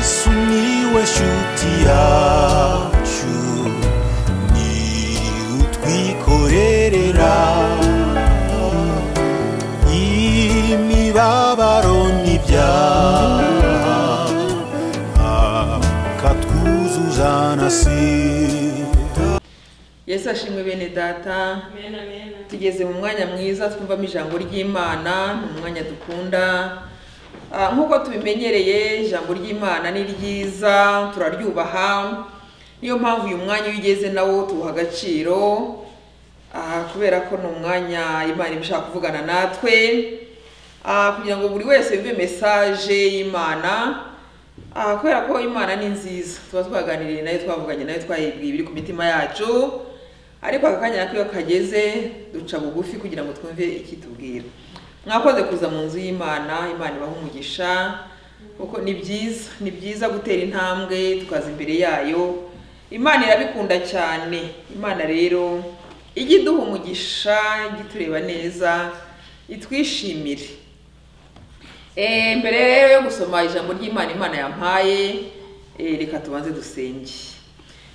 sumiłeś utiaciu ni utwikorerera imibabaro n'ibyaha akatwuzuza na sida yesu ashimwe bene data tugeze mu mwanya mwiza twumvamo ijambo ry'imana ni umwanya dukunda Ah, nk'uko tubimenyereye ijambo ry'imana ni ryiza turaryubaha niyo mpamvu uyu mwanya iyo ugeze nawo tuwuha agaciro ah, kubera ko ni umwanya imana iba ishaka kuvugana natwe Ah, kugira ngo buri wese yumve mesaje y'imana aha kubera ko imana ni nziza tuba twaganiriye nayo twavuganye nayo twayibwiye ibiri ku mitima yacu ariko aka kanya nako iyo kageze duca bugufi kugira ngo twumve ikitubwira mwakoze kuza mu nzu y'imana imana ibaha umugisha kuko ni byiza ni byiza gutera intambwe tukaza imbere yayo imana irabikunda cyane imana rero ijya iduha umugisha ijya itureba neza itwishimire Eh, mbere rero yo gusoma ijambo ry'imana imana yampaye eh, reka tubanze dusenge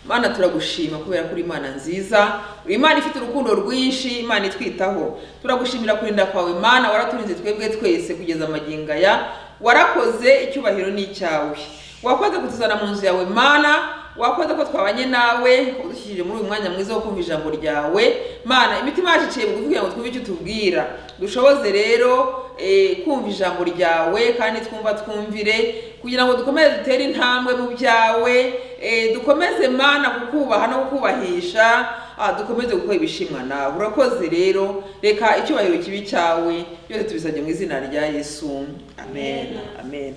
imana turagushima kubera ko uri imana nziza uri imana ifite urukundo rwinshi imana itwitaho turagushimira kurinda kwawe imana waraturinze twebwe twese kugeza amagingo aya warakoze icyubahiro ni icyawe wakoze kutuzana mu nzu yawe mana wakoze ko twabanye nawe udushyikirije muri uyu mwanya mwiza wo kumva ijambo ryawe mana imitima yacu iciye bugufi kugira ngo twumve icyo utubwira dushoboze rero eh, kumva ijambo ryawe kandi twumva twumvire kugira ngo dukomeze dutere intambwe mu byawe eh, dukomeze mana kukubaha no kukubahisha ah, dukomeze gukora ibishimwa nawe urakoze rero reka icyubahiro kibi cyawe byose tubisabye mu izina rya yesu amen amen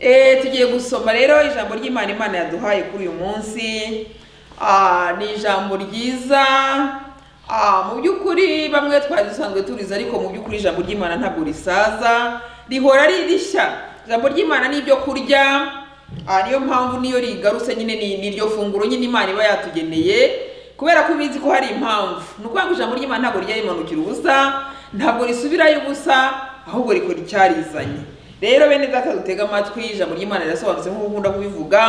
Eh, tugiye gusoma rero ijambo ry'imana imana yaduhaye kuri uyu munsi Ah, ni ijambo ryiza Ah, mu by'ukuri bamwe twari dusanzwe turiza ariko mu by'ukuri ijambo ry'imana ntabwo risaza rihora ari rishya ijambo ry'imana ni ibyo kurya Ah, niyo mpamvu niyo rigarutse nyine ni ni iryo funguro nyine imana iba yatugeneye kubera ko ubizi ko hari impamvu ni ukuvuga ngo ijambo ry'imana ntabwo rijya rimanukira ubusa ntabwo risubirayo ubusa ahubwo rikora icyarizanye rero bene data dutega amatwi ijambo ry'imana rirasobanutse nk'uko ukunda kubivuga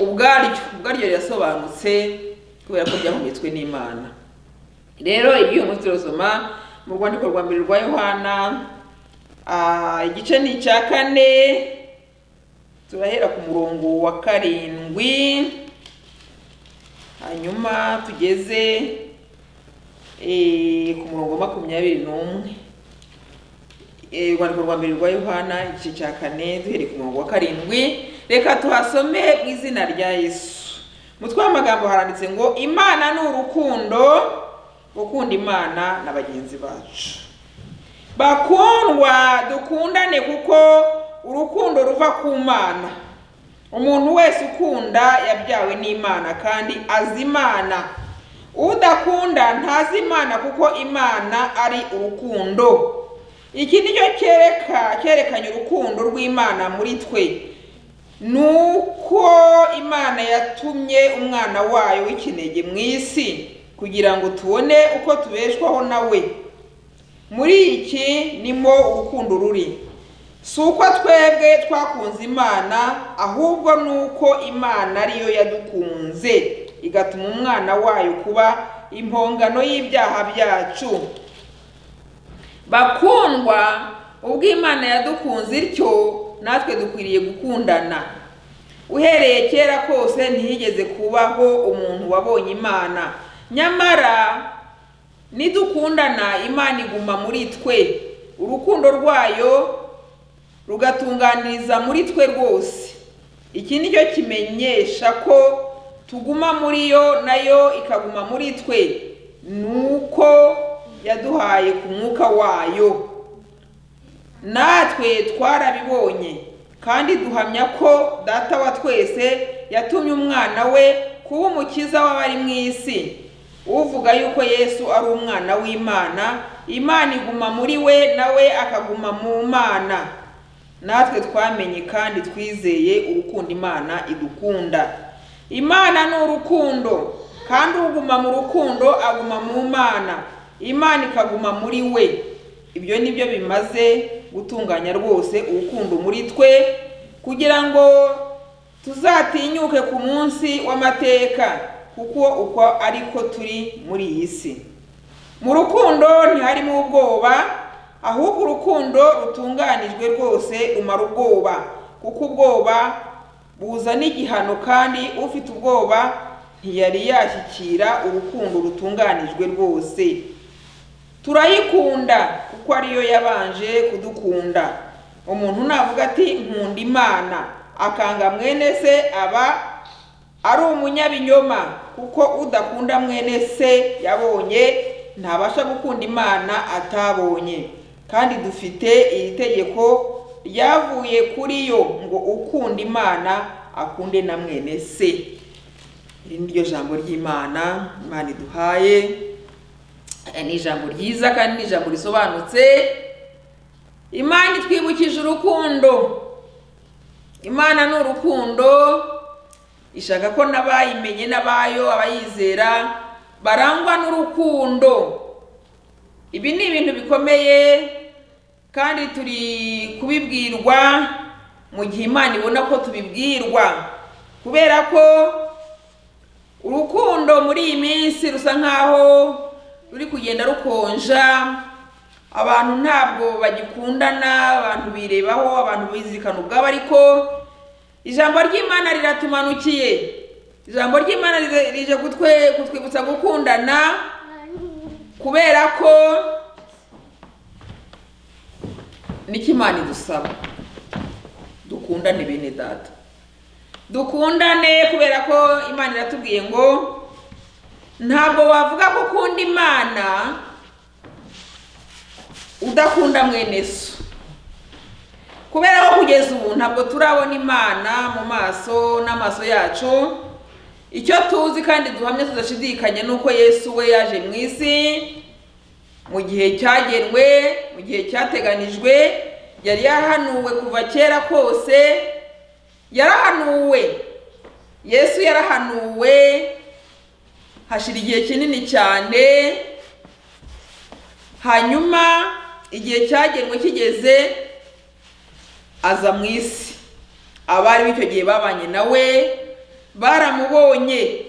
ubwaryo ubwaryo rirasobanutse kubera ko ryahumetswe n'imana rero ibyuyu munsi turasoma mu rwandiko rwa mbere rwa yohana ah, igice ni icya kane turahera ku murongo wa karindwi hanyuma tugeze eh, ku murongo wa makumyabiri n'umwe Eh, urwandiko rwa mbere rwa yohana igice cya kane duhereye ku murongo wa karindwi reka tuhasome mu izina rya yesu umutwe w'amagambo haranditse ngo imana ni urukundo gukunda imana na bagenzi bacu bakundwa dukundane kuko urukundo ruva ku mana umuntu wese ukunda yabyawe n'imana kandi azi imana udakunda ntazi imana kuko imana ari urukundo iki ni cyo cyereka cyerekanye urukundo rw'imana muri twe ni uko imana yatumye umwana wayo w'ikinege mu isi kugira ngo tubone uko tubeshwaho nawe muri iki nimo urukundo ruri si uko twebwe twakunze imana ahubwo ni uko imana ariyo yadukunze igatuma umwana wayo kuba impongano y'ibyaha byacu bakundwa ubwo imana yadukunze ityo natwe dukwiriye gukundana uhereye kera kose ntihigeze kubaho umuntu wabonye imana nyamara nidukundana imana iguma muri twe urukundo rwayo rugatunganiriza muri twe rwose iki ni cyo kimenyesha ko tuguma muri yo nayo ikaguma muri twe ni uko yaduhaye ku mwuka wayo natwe twarabibonye kandi duhamya ko data wa twese yatumye umwana we kuba umukiza w'abari mu isi uvuga yuko yesu ari umwana w'imana imana iguma muri we nawe akaguma mu mana natwe twamenye kandi twizeye urukundo imana idukunda imana ni urukundo kandi uguma mu rukundo aguma mu mana imana ikaguma muri we ibyo ni byo bimaze gutunganya rwose urukundo muri twe kugira ngo tuzatinyuke ku munsi w'amateka kuko uko ariko turi muri iyi si mu rukundo ntiharimo ubwoba ahubwo urukundo rutunganijwe rwose rumara ubwoba kuko ubwoba buzana igihano kandi ufite ubwoba ntiyari yashyikira urukundo rutunganijwe rwose turayikunda kuko ariyo yabanje kudukunda umuntu navuga ati nkunda imana akanga mwene se aba ari umunyabinyoma kuko udakunda mwene se yabonye ntabasha gukunda imana atabonye kandi dufite iri tegeko ryavuye kuri yo ngo ukunda imana akunde na mwene se iri ni ryo jambo ry'imana imana iduhaye Eh, ni ijambo ryiza kandi ni ijambo risobanutse imana itwibukije urukundo imana ni urukundo ishaka ko n'abayimenye n'abayo abayizera barangwa n'urukundo ibi ni ibintu bikomeye kandi turi kubibwirwa mu gihe imana ibona ko tubibwirwa kubera ko urukundo muri iyi minsi rusa nkaho ruri kugenda rukonja abantu ntabwo bagikundana abantu birebaho abantu bizirikana ubwabo ariko ijambo ry'imana riratumanukiye ijambo ry'imana rije- rije kutwe kutwibutsa gukundana kubera ko nicyo imana idusaba dukundane bene data dukundane kubera ko imana iratubwiye ngo ntabwo wavuga ko ukunda imana udakunda mwene so kubera ko kugeza ubu ntabwo turabona imana mu maso n'amaso yacu icyo tuzi kandi duhamya tudashidikanya ni uko yesu we yaje mu isi mu gihe cyagenwe mu gihe cyateganijwe yari yarahanuwe kuva kera kose yarahanuwe yesu yarahanuwe hashira igihe kinini cyane hanyuma igihe cyagenwe kigeze aza mu isi abari b'icyo gihe babanye nawe baramubonye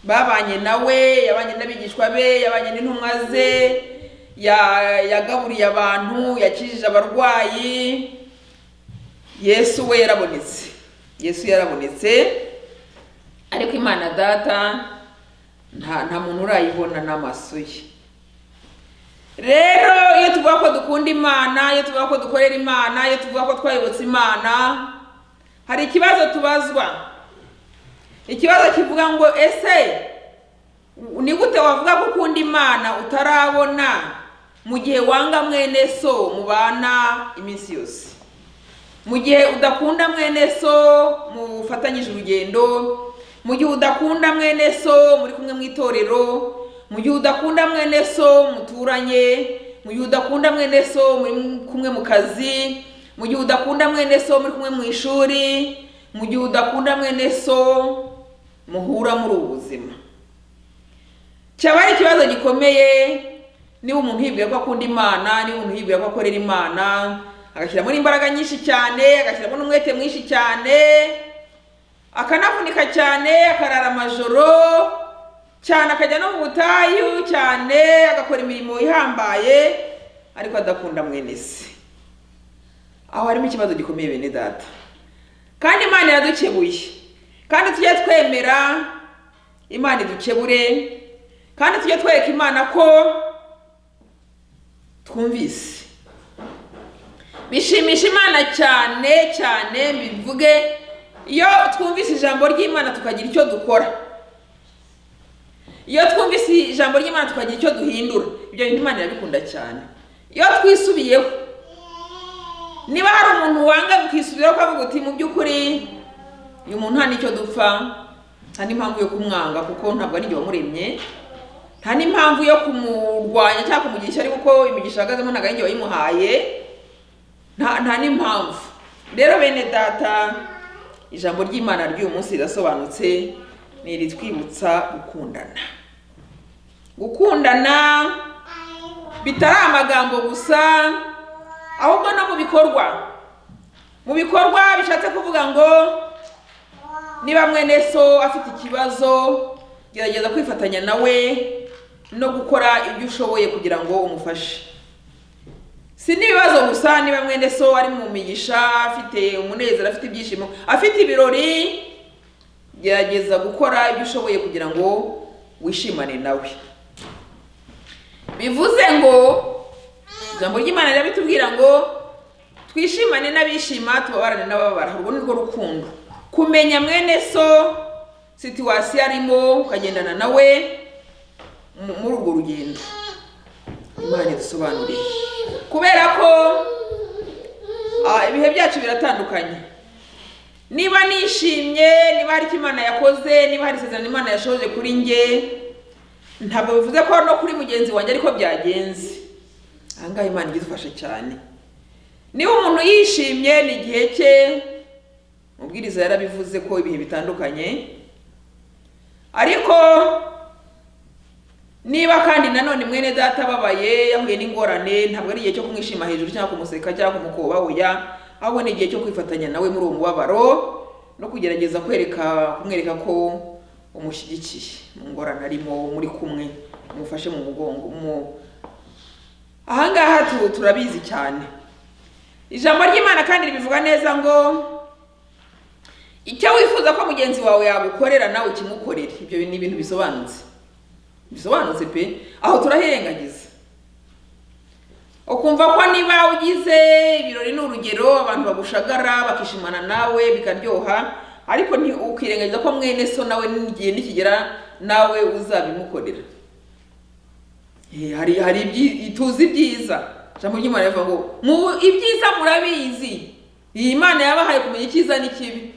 babanye nawe yabanye n'abigishwa be yabanye n'intumwa ze ya- yagaburiye abantu yakijije abarwayi yesu we yarabonetse yesu yarabonetse ariko imana data nta nta muntu urayibona n'amaso ye rero iyo tuvuga ko dukunda imana iyo tuvuga ko dukorera imana iyo tuvuga ko twayobotse imana hari ikibazo tubazwa ikibazo kivuga ngo ese ni gute wavuga ko ukunda imana utarabona mu gihe wanga mwene so mubana iminsi yose mu gihe udakunda mwene so mufatanyije urugendo mu gihe udakunda mwene so muri kumwe mu itorero mu gihe udakunda mwene so muturanye mu gihe udakunda mwene so muri kumwe mu kazi mu gihe udakunda mwene so muri kumwe mu ishuri mu gihe udakunda mwene so muhura muri ubu buzima cyaba ari ikibazo gikomeye niba umuntu yibwira ko akunda imana niba umuntu yibwira ko akorera imana agashyiramo n'imbaraga nyinshi cyane agashyiramo n'umwete mwinshi cyane akanavunika cyane akarara amajoro cyane akajya no mu butayu cyane agakora imirimo ihambaye ariko adakunda mwene se aho harimo ikibazo gikomeye bene data kandi imana iradukebuye kandi tujye twemera imana idukebure kandi tujye twereka imana ko twumvise bishimisha imana cyane cyane bivuge iyo twumvise ijambo ry'imana tukagira icyo dukora iyo twumvise ijambo ry'imana tukagira icyo duhindura ibyo bintu imana irabikunda cyane iyo twisubiyeho niba hari umuntu wanga ukisubiraho ukavuga uti mu by'ukuri uyu muntu nta n'icyo dupfa nta n'impamvu yo kumwanga kuko ntabwo ari njye wamuremye nta n'impamvu yo kumurwanya cyangwa kumugira ishyari kuko imigisha ahagazemo ntabwo ari njye wayimuhaye nta nta n'impamvu rero bene data ijambo ry'imana ry'uyu munsi rirasobanutse ni iritwibutsa gukundana gukundana bitari amagambo gusa ahubwo no mu bikorwa mu bikorwa bishatse kuvuga ngo niba mwene so afite ikibazo gerageza kwifatanya nawe no gukora ibyo ushoboye kugira ngo umufashe si n'ibibazo gusa niba mwene so ari mu migisha afite umunezero afite ibyishimo afite ibirori gerageza gukora ibyo ushoboye kugira ngo wishimane nawe bivuze ngo ijambo ry'imana rirabitubwira ngo twishimane n'abishima tubabarane n'ababara urwo ni rwo rukundo kumenya mwene so situwasiyo arimo ukagendana nawe mu- muri urwo rugendo imana idusobanurire kubera ko ah, ibihe byacu biratandukanye niba nishimye niba hari icyo imana yakoze niba hari isezerano imana yashoje kuri nge ntabwo bivuze ko no kuri mugenzi wanjye ariko byagenze ahangaha imana ijya idufasha cyane niba umuntu yishimye ni igihe cye mubwiriza yarabivuze ko ibihe bitandukanye ariko niba kandi nanone mwene data ababaye yahuye n'ingorane ntabwo ari igihe cyo kumwishima hejuru cyangwa kumuseka cyangwa kumukoba oya ahubwo ni igihe cyo kwifatanya nawe muri uwo mubabaro no kugerageza kwereka kumwereka ko umushyigikiye mu ngorane arimo muri kumwe mumufashe mu mugongo mu- ahangaha tu- turabizi cyane ijambo ry'imana kandi ribivuga neza ngo icyo wifuza ko mugenzi wawe yagukorera nawe ukimukorere ibyo ni ibintu bisobanutse bisobanutse pe aho turahirengagiza ukumva ko niba ugize ibirori ni urugero abantu bagushagara bakishimana nawe bikaryoha ariko nti- ukirengagiza ko mwene so nawe n'igihe nikigera nawe uzabimukorera Eh, hari hari ibyi- tuzi ibyiza ijambo ry'imana rivuga ngo mu ibyiza murabizi iyi mana yabahaye kumenya icyiza n'ikibi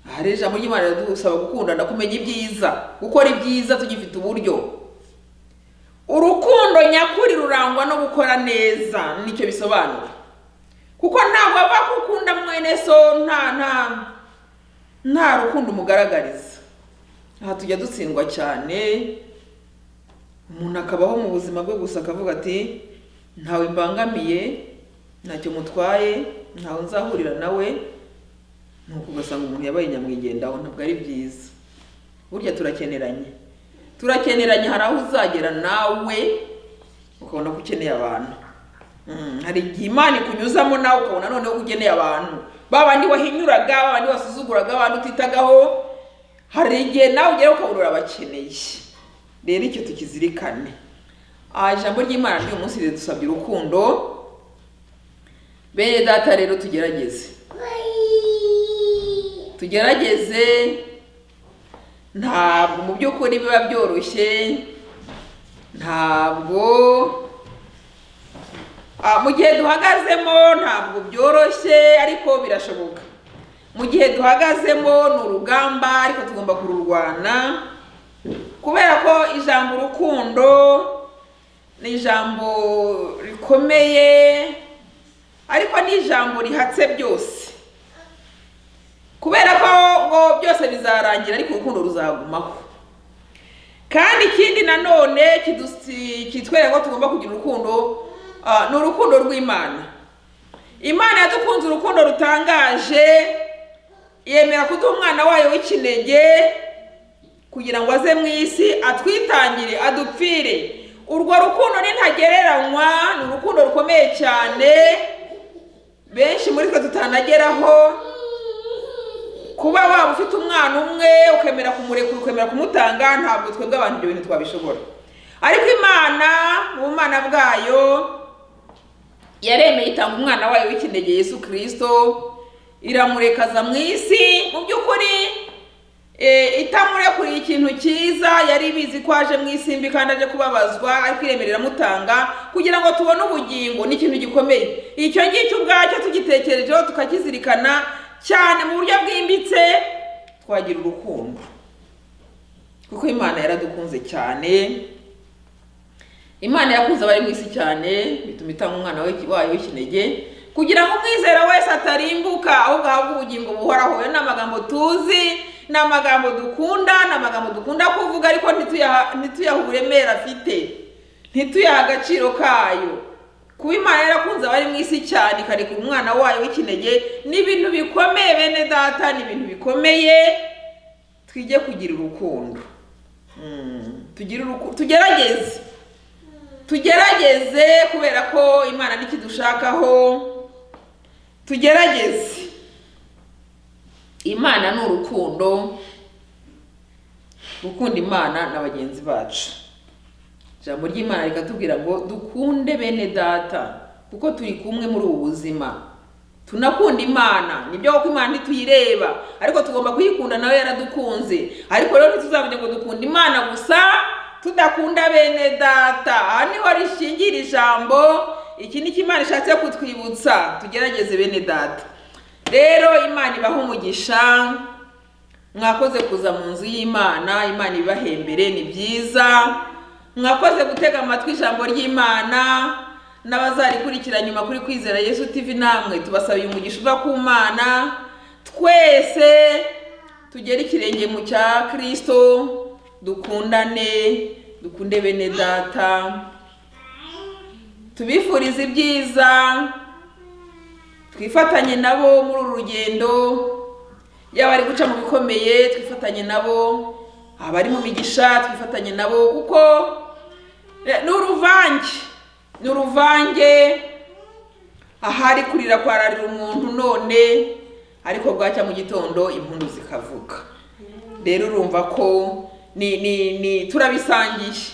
aha rero ijambo ry'imana riradusaba gukundana kumenya ibyiza gukora ibyiza tugifite uburyo urukundo nyakuri rurangwa no gukora neza nicyo bisobanura kuko ntabwo ava ko ukunda mwene so nta nta nta rukundo umugaragariza aha tujya dutsindwa cyane umuntu akabaho mu buzima bwe gusa akavuga ati ntawe mbangamiye ntacyo mutwaye ntawe nzahurira nawe nuko ugasanga umuntu yabaye nyamwigendaho ntabwo ari byiza burya turakeneranye turakeneranye hari aho uzagera nawe ukabona ko ukeneye abantu Mm, hari igihe imana ikunyuzamo nawe ukabona noneho ukeneye abantu ba bandi wahinyuraga ba bandi wasuzuguraga ba bandi utitagaho hari igihe nawe ugera ukabura urabakeneye rero icyo tukizirikane Ah, ijambo ry'imana ry'uyu munsi ridusabye urukundo bene data rero tugerageze tugerageze ntabwo mu by'ukuri biba byoroshye ntabwo Ah, mu gihe duhagazemo ntabwo byoroshye ariko birashoboka mu gihe duhagazemo ni urugamba ariko tugomba kururwana kubera ko ijambo urukundo ni ijambo rikomeye ariko ni ijambo rihatse byose kubera ko ngo byose bizarangira ariko urukundo ruzagumaho kandi ikindi nanone kidusi- kitwereka ko tugomba kugira urukundo ah, ni urukundo rw'imana imana yadukunze urukundo rutangaje yemera kuduha umwana wayo w'ikinege kugira ngo aze mu isi atwitangire adupfire urwo rukundo nintagereranywa ni urukundo rukomeye cyane benshi muri twe tutanageraho kuba waba ufite umwana umwe ukemera kumurekura ukemera kumutanga ntabwo twebwe abantu ibyo bintu twabishobora ariko imana mu bumana bwayo yaremeye itanga umwana wayo w'ikinege yesu kirisito iramurekaza mu isi mu by'ukuri Eh, itamurekuriye ikintu cyiza yari ibizi ko aje mu isimbi kandi aje kubabazwa ariko iremera iramutanga kugira ngo tubone ubugingo ni ikintu gikomeye icyo ngicyo ubwacyo tugitekerejeho tukakizirikana cyane mu buryo bwimbitse twagira urukundo kuko imana yaradukunze cyane imana yakunze abari mu isi cyane bituma itanga umwana we- wayo w'ikinege kugira ngo umwizera wese atarimbuka ahubwo ahabwe ubugingo buhoraho ayo ni amagambo tuzi ni amagambo dukunda ni amagambo dukunda kuvuga ariko ntituyaha ntituyaha uburemere afite ntituyaha agaciro kayo kuba imana yarakunze abari mu isi cyane ikarekura umwana wayo w'ikinege ni ibintu bikomeye bene data ni ibintu bikomeye twige kugira urukundo Mm, tugire uruku- tugerageze tugerageze kubera ko imana ntikidushakaho tugerageze imana ni urukundo gukunda imana na bagenzi bacu ijambo ry'imana rikatubwira ngo dukunde bene data kuko turi kumwe muri ubu buzima tunakunda imana nibyo kuko imana ntituyireba ariko tugomba kuyikunda nawe yaradukunze ariko rero ntituzamenya ngo dukunda imana gusa tudakunda bene data aha niho rishingira ijambo iki ni cyo imana ishatse kutwibutsa tugerageze bene data rero imana ibaha umugisha mwakoze kuza mu nzu y'imana imana ibibahembere ni byiza mwakoze gutega amatwi ijambo ry'imana n'abazarikurikira nyuma kuri kwizera yesu tv namwe tubasabiye umugisha uva ku mana twese tugere ikirenge mu cya kirisito dukundane dukunde bene data tubifurize ibyiza twifatanye nabo muri uru rugendo yaba ari guca mu bikomeye twifatanye nabo abari mu migisha twifatanye nabo kuko eh, ni uruvange ni uruvange ahari kurira kwararira umuntu none ariko bwacya mu gitondo impundu zikavuga rero urumva ko ni ni ni turabisangiye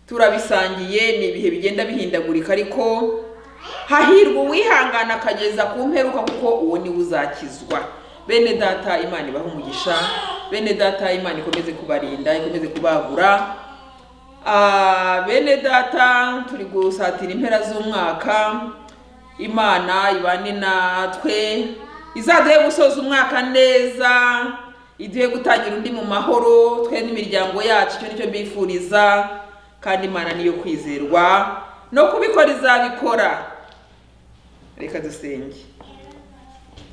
turabisangiye ni ibihe bigenda bihindagurika ariko hahirwa uwihangana akageza ku mperuka kuko uwo niwe uzakizwa bene data imana ibahe umugisha bene data imana ikomeze kubarinda ikomeze kubagura Ah, bene data turi gusatira impera z'umwaka imana ibane natwe izaduhe gusoza umwaka neza iduhe gutangira undi mu mahoro twe n'imiryango yacu icyo nicyo mbifuriza kandi imana niyo kwizerwa no kubikora izabikora reka dusenge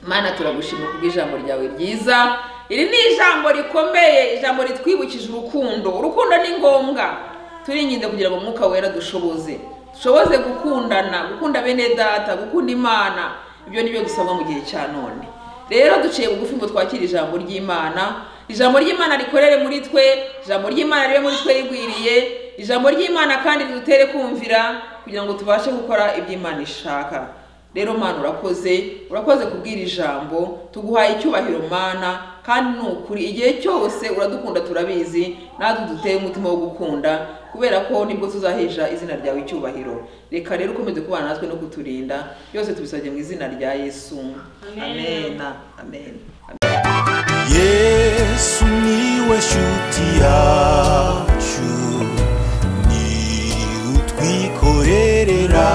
mana turagushima kubw'ijambo ryawe ryiza iri ni ijambo rikomeye ijambo ritwibukije urukundo urukundo ni ngombwa turirinde kugira ngo umwuka wera dushoboze dushoboze gukundana gukunda bene data gukunda imana ibyo ni byo dusabwa mu gihe cya none rero duciye bugufi ngo twakire ijambo ry'imana ijambo ry'imana rikorere muri twe ijambo ry'imana ribe muri twe rigwiriye ijambo ry'imana kandi ridutere kumvira kugira ngo tubashe gukora ibyo imana ishaka rero mana urakoze urakoze kubwira ijambo tuguhaye icyubahiro mana kandi ni ukuri igihe cyose uradukunda turabizi natwe duteye umutima wo gukunda kubera ko nibwo tuzaheja izina ryawe icyubahiro reka rero ukomeze kubana natwe no kuturinda byose tubisabye mu izina rya yesu amen amen yesu niwe shuti yacu ni utwikorerera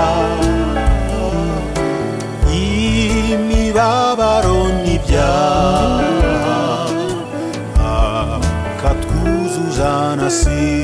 imibabaro n'ibyaha akatwuzuza na si